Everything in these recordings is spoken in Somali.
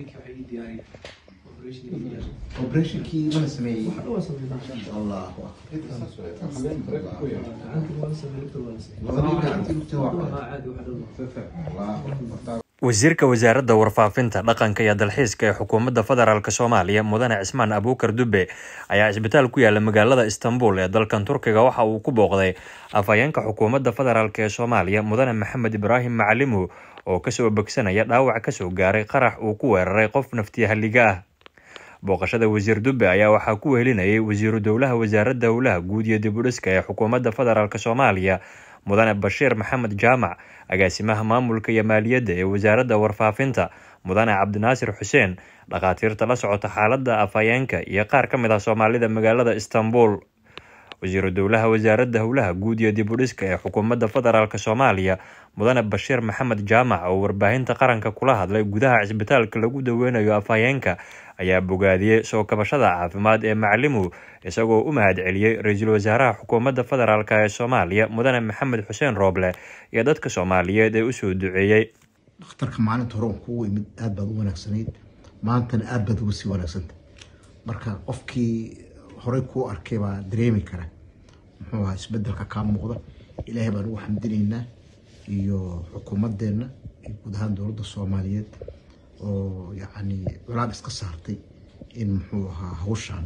operationkii mana sameeyey allahu wasiirka wasaaradda warfaafinta dhaqanka iyo dalxiiska ee xukuumadda federaalk soomaaliya mudane cismaan abuukar dube ayaa cisbitaal ku yaala magaalada istanbul ee dalkan turkiga waxa uu ku booqday afhayeenka xukuumadda federaalk ee soomaaliya mudane maxamed ibraahim macalimu oo kasoo bogsanaya dhaawac kasoo gaaray qarax uu ku weeraray qof naftiyahaliga ah booqashada wasiir dube ayaa waxaa ku wehelinayay wasiiru dowlaha wasaaradda howlaha guud iyo dibudhiska ee xukuumadda federaalk soomaaliya mudane bashiir maxamed jaamac agaasimaha maamulka iyo maaliyadda ee wasaaradda warfaafinta mudane cabdinaasir xuseen dhakhaatiirta la socota xaaladda afhayeenka iyo qaar ka mid ah soomaalida magaalada istanbul wasiiru dowlaha wasaaradda howlaha guud iyo dibudhiska ee xukuumadda federaalk soomaaliya mudane bashiir maxamed jaamac oo warbaahinta qaranka kula hadlay gudaha cisbitaalka lagu daweynayo afhayeenka ayaa bogaadiyey soo kabashada caafimaad ee macalimu isagoo u mahad celiyey ra-iisul wasaaraha xukuumadda federaalk ee soomaaliya mudane maxamed xuseen rooble iyo dadka soomaaliyeed ee usoo duceeyey dhakhtarka maalinta hore on kugu imid aada baad u wanaagsanayd maantana aada baad uga sii wanaagsanta marka qofkii horey kuu arkay baa dareemi kara muxuu ahaa isbedelka kaa muuqda ilaahay baan ugu xamdinaynaa iyo xukuumadeenna iyo guud ahaan dowladda soomaaliyeed oo yacni culaab iska saartay in muxuu ahaa hawshaan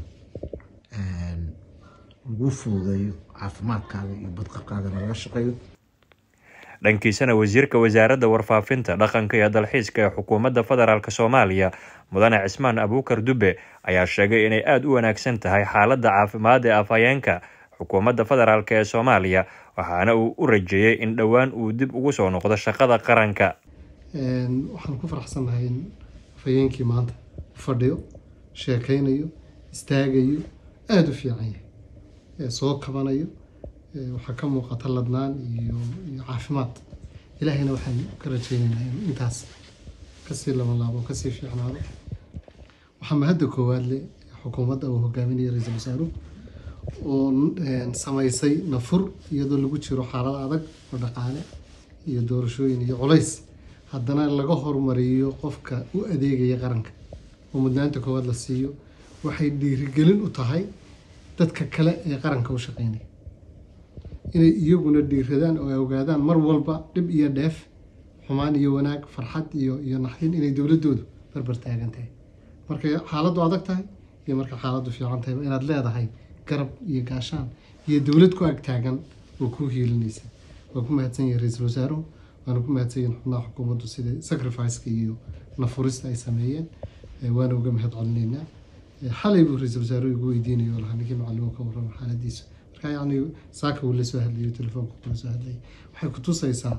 lagu fududeeyo caafimaadkaaga iyo badqabkaagana laga shaqeeyo dhankiisana wasiirka wasaaradda warfaafinta dhaqanka iyo dalxiiska ee xukuumadda federaalk soomaaliya mudane cismaan abuukar dube ayaa sheegay inay aada u wanaagsan tahay xaaladda caafimaad ee afhayeenka xukuumadda federaalk ee soomaaliya waxaana uu u rajeeyey in dhowaan uu dib ugu soo noqdo shaqada qaranka waxaan ku faraxsannahay in afhayeenkii maanta fadhiyo sheekaynayo istaagayo aada u fiican yahay soo kabanayo waxaa ka muuqata ladnaan iyo iyo caafimaad ilaahayna waxaan ka rajaynaynaa in intaas kasii labanlaabo kasii fiicnaado waxaa mahadda koowaad le xukuumadda uu hogaaminaya ra-iisul wasaaruhu oo samaysay nafur iyadoo lagu jiro xaalad adag oo dhaqaale iyo doorashooyin iyo culays haddana laga horumariyo qofka u adeegaya qaranka oo mudnaanta koowaad la siiyo waxay dhiirigelin u tahay dadka kale ee qaranka u shaqeynaya inay iyaguna dhiiradaan oo ay ogaadaan mar walba dhib iyo dheef xumaan iyo wanaag farxad iyo iyo naxdin inay dowladoodu barbar taagan tahay markay xaaladdu adag tahay iyo markay xaaladdu fiican tahay inaad leedahay garab iyo gaashaan iyo dowlad ku ag taagan oo kuu hiilinaysa waa ku mahadsan yahay ra-iisul wasaaruhu waana ku mahadsan yahin xubnaha xukuumaddu sida sacrificeka iyo nafurista ay sameeyeen waana uga mahad celinaynaa xalay buu ra-iisul wasaaruhu igu weydiinayo oo lahaa ninkii macalimo ka warrama xaaladiisa marka yacni saaka uu la soo hadlayo telefoonka kula soo hadlayay waxay ku tusaysaa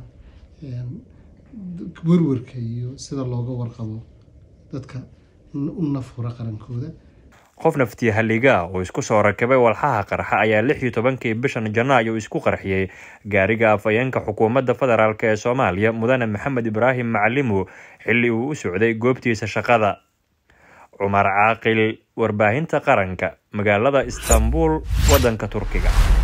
werwerka iyo sida looga warqabo dadka u nafura qarankooda qof naftiya halliga ah oo isku soo rakibay walxaha qarxa ayaa lix iyo tobankii bishan janaayo isku qarxiyey gaariga afhayeenka xukuumadda federaalk ee soomaaliya mudane maxamed ibraahim macalimu xilli uu u socday goobtiisa shaqada cumar caaqil warbaahinta qaranka magaalada istanbul waddanka turkiga